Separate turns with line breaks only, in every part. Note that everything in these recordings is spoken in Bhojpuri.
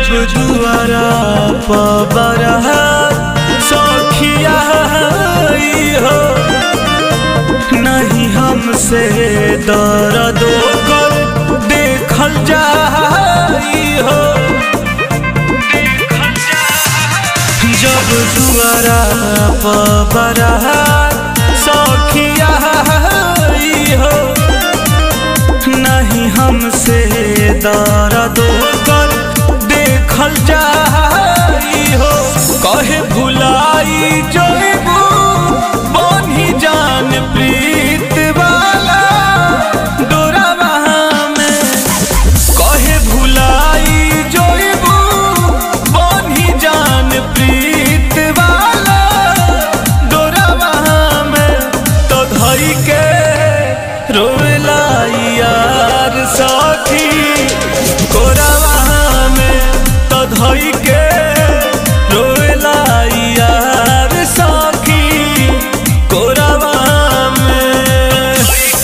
जब दुआरा पबरा सखिया हो नहीं हमसे दर्द कर देखल जाई हो जब दुआरा पबरा सखिया हो नहीं हमसे दर्द कर देखल जाई हो कहे भुलाई जइबू बनी जान प्रीत वाला डोरावा में कहे भुलाई जइबू बनी जान प्रीत वाला डोरावा में तो धई के रोवेला यार साथी कोरावा में तो धई के रोवेला यार साथी कोरावा में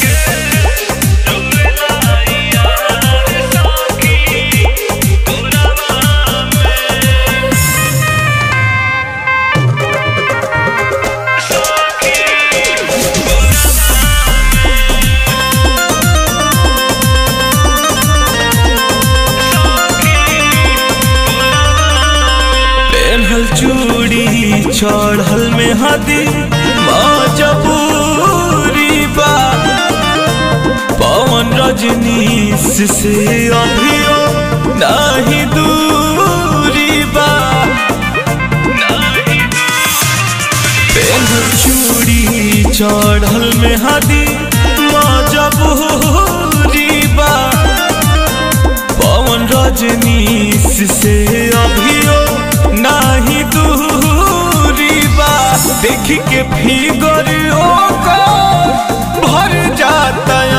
पेन्हल चूड़ी चढ़ल में हदी मजबूरी बा पवन रजनीश से अभियो नहीं दूरी बा पेन्हल चूड़ी चढ़ल में हदी मजबूरी बा पवन रजनीश से अभियो नाही दूरी बा देख के फिगर ओकर भर जाता